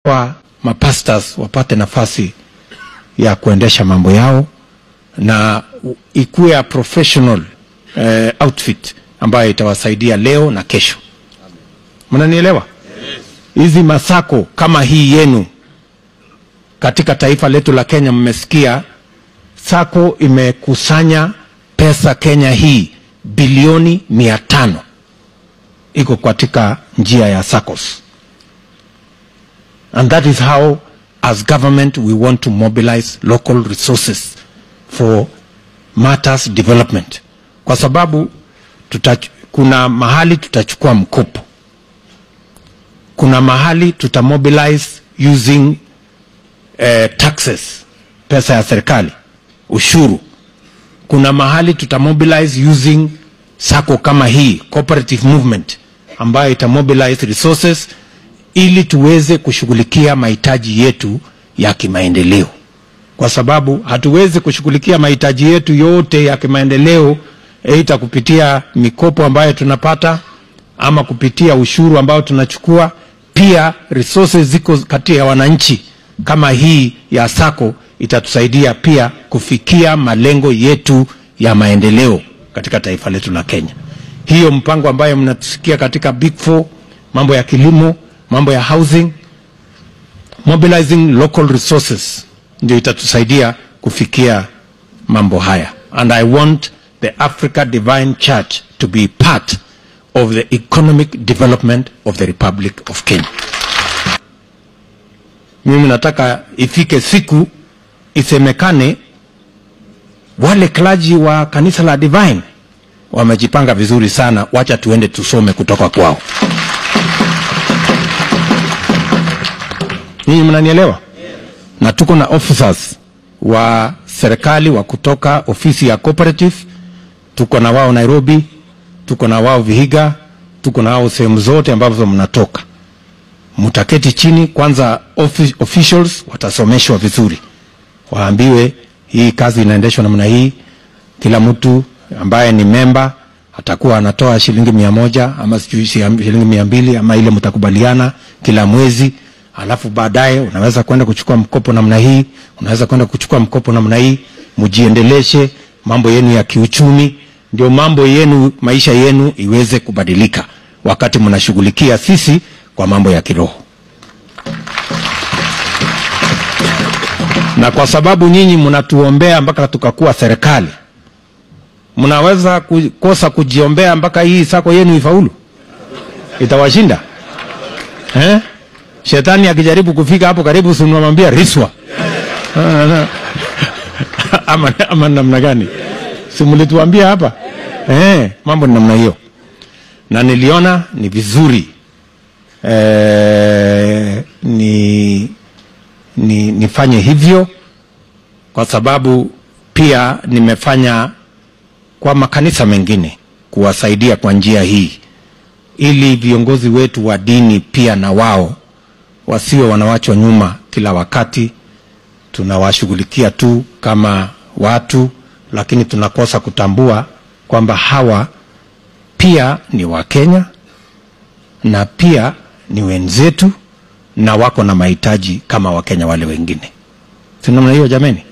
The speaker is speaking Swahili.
wa mapastors wapate nafasi ya kuendesha mambo yao na ikuwe a professional eh, outfit ambayo itawasaidia leo na kesho. Mnanielewa? Hizi masako kama hii yenu katika taifa letu la Kenya, mmesikia sako imekusanya pesa Kenya hii bilioni mia tano iko katika njia ya SACCOS and that is how as government we want to mobilize local resources for matters development kwa sababu tuta, kuna mahali tutachukua mkopo kuna mahali tutamobilize using eh, taxes pesa ya serikali ushuru kuna mahali tutamobilize using sako kama hii cooperative movement ambayo itamobilize resources ili tuweze kushughulikia mahitaji yetu ya kimaendeleo, kwa sababu hatuwezi kushughulikia mahitaji yetu yote ya kimaendeleo aidha kupitia mikopo ambayo tunapata ama kupitia ushuru ambao tunachukua. Pia resources ziko kati ya wananchi kama hii ya sako itatusaidia pia kufikia malengo yetu ya maendeleo katika taifa letu la Kenya. Hiyo mpango ambayo mnatusikia katika Big Four, mambo ya kilimo, mambo ya housing, mobilizing local resources ndio itatusaidia kufikia mambo haya. And I want the Africa Divine Church to be part of the economic development of the Republic of Kenya. Mimi nataka ifike siku isemekane wale klaji wa kanisa la Divine wamejipanga vizuri sana, wacha tuende tusome kutoka kwao. Nyinyi mnanielewa? Na tuko na officers wa serikali wa kutoka ofisi ya cooperative, tuko na wao Nairobi, tuko na wao Vihiga, tuko na wao sehemu zote ambazo mnatoka. Mtaketi chini kwanza, office, officials watasomeshwa vizuri, waambiwe hii kazi inaendeshwa namna hii. Kila mtu ambaye ni memba atakuwa anatoa shilingi mia moja ama sijui shilingi mia mbili ama ile mtakubaliana kila mwezi alafu baadaye unaweza kwenda kuchukua mkopo namna hii, unaweza kwenda kuchukua mkopo namna hii, mjiendeleshe mambo yenu ya kiuchumi, ndio mambo yenu, maisha yenu iweze kubadilika, wakati mnashughulikia sisi kwa mambo ya kiroho. Na kwa sababu nyinyi mnatuombea mpaka tukakuwa serikali, mnaweza kukosa kujiombea mpaka hii sako yenu ifaulu? Itawashinda eh? Shetani akijaribu kufika hapo karibu, simnamwambia riswa ama, ama namna gani? Simulituambia hapa eh, mambo ni namna hiyo, na niliona ni vizuri eh, ni, ni nifanye hivyo kwa sababu pia nimefanya kwa makanisa mengine kuwasaidia kwa njia hii, ili viongozi wetu wa dini pia na wao wasiwe wanawachwa nyuma kila wakati. Tunawashughulikia tu kama watu, lakini tunakosa kutambua kwamba hawa pia ni Wakenya na pia ni wenzetu na wako na mahitaji kama Wakenya wale wengine. Si namna hiyo jameni?